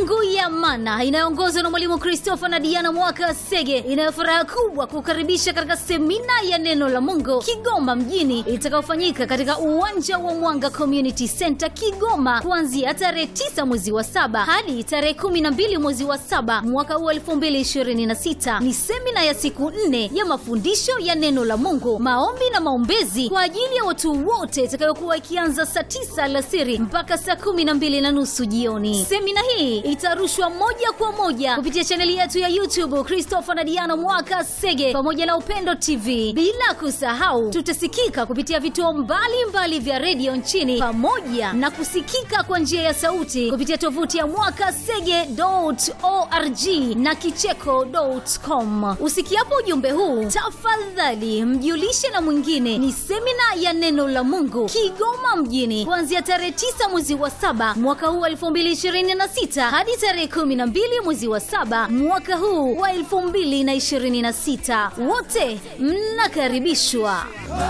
Mungu ya Mana inayoongozwa na Mwalimu Christopher na Diana Mwaka Sege inayo furaha kubwa kukaribisha katika semina ya neno la Mungu Kigoma mjini itakayofanyika katika uwanja wa Mwanga Community Center Kigoma kuanzia tarehe 9 mwezi wa saba hadi tarehe 12 mwezi wa saba mwaka huu 2026. Ni semina ya siku nne ya mafundisho ya neno la Mungu, maombi na maombezi kwa ajili ya watu wote itakayokuwa ikianza saa 9 alasiri mpaka saa 12 na nusu jioni. Semina hii itarushwa moja kwa moja kupitia chaneli yetu ya YouTube Christopher na Diana Mwaka Sege pamoja na Upendo TV, bila kusahau tutasikika kupitia vituo mbalimbali vya redio nchini pamoja na kusikika kwa njia ya sauti kupitia tovuti ya mwakasege.org na kicheko.com. Usikiapo ujumbe huu, tafadhali mjulishe na mwingine. Ni semina ya neno la Mungu Kigoma mjini kuanzia tarehe 9 mwezi wa saba mwaka huu wa 2026 hadi tarehe 12 mwezi wa saba mwaka huu wa 2026. Wote mnakaribishwa.